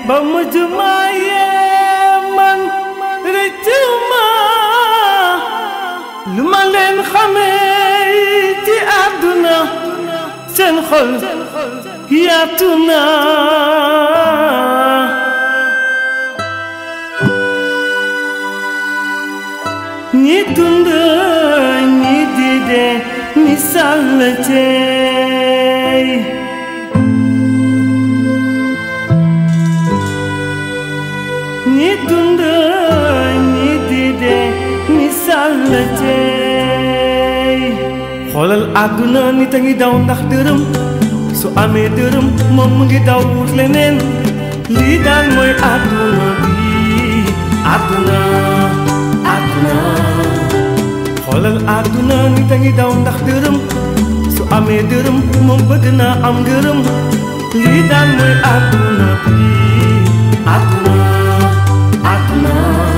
ba mujj maa yee man rëccu ma lu ma leen xamee ci àdduna seen xol yaatu na ñi dund ñi di dee misaal la cey ñi dund ñi di dee misaal la cey xoolal àdduna nit a ngi daw ndax dërëm su amee dërëm moom mu ngi daw wut leneen lii daal mooy àdduna bi àdduna àdduna xoolal àdduna nit a ngi daw ndax dërëm su amee dërëm moom bëgg naa am ngërëm lii daal mooy àdduna bi àdduna àdduna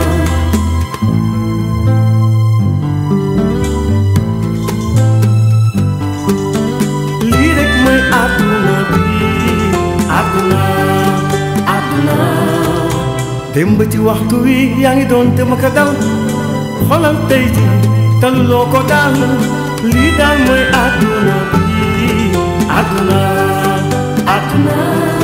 lii rek mooy àdduna bi àdduna àdduna démb ci waxtu wi yaa ngi doon dem ak a dal xoolal tey ji taluloo ko daal lii daal mooy àdduna bi àdduna àdduna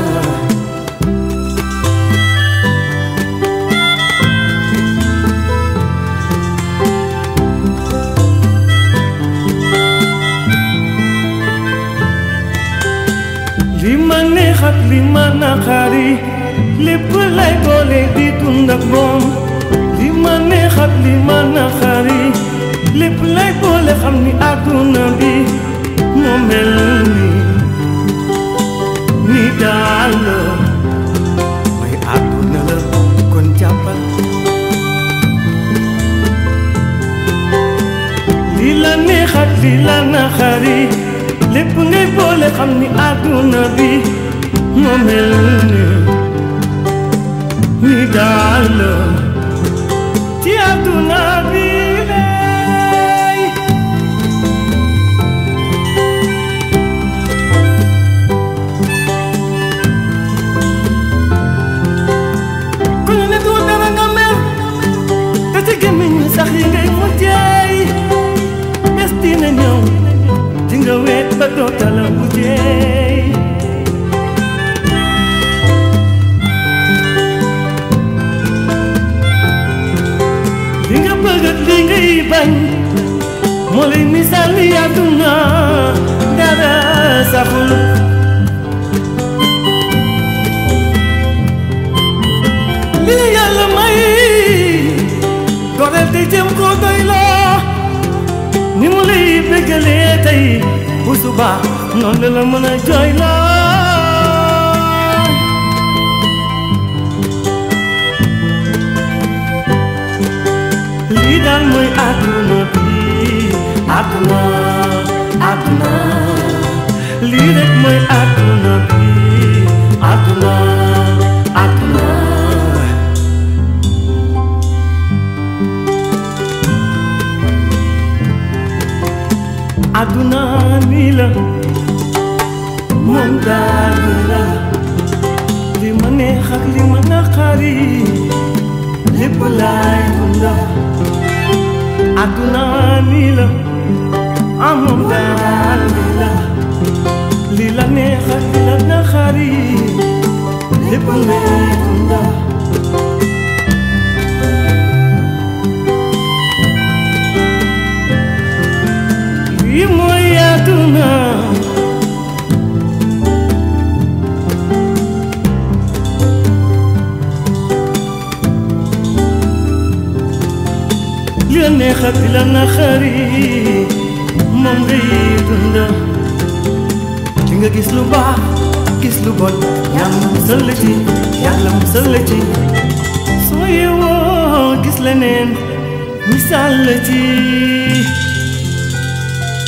li ma neex ak li ma naqari lépp lay boole di dund ak moom li ma neex ak li ma naqari lépp lay boole xam ni àdduna bi moo mel ni ni daal la mooy àdduna la kon jàppal li la neex ak li la naqari lépp ngay boole xam ni àdduna bi moo mel ni ni daal la ci àdduna bi lay ku ñu ne du dara nga mer te ci gémmiñ ñi sax yi ngay mujjeey bés dina ñëw di nga weet ba doo tala mujjeey li nga bëgg ak li ngay bañ moo lay misaal ni àdduna dara saxul li la yàlla may goreel te jëm koo doy loo ni mu lay bëggalee tey bu subaa noonu la mën a jooy loo lii daal mooy àdduna bi àdduna àdduna lii rek mooy àdduna bi àdduna àdduna àdduna nii la moom daal nii la li ma neex ak li ma naqari lépp laay dunda àdduna nii la amoon daal nii la li la neex ak li la naqari lépp laay dunda lii mooy àdduna li la neex ak li la naqari moom ngay dund di nga gis lu baax gis lu bon yàlla musal la ci yàlla musal la ci soo yeewoo gis leneen misaal la ci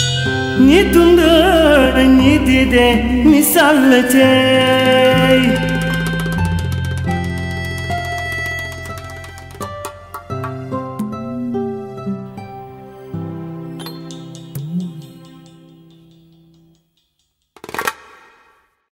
ñi dund ñi di dee misaal la ci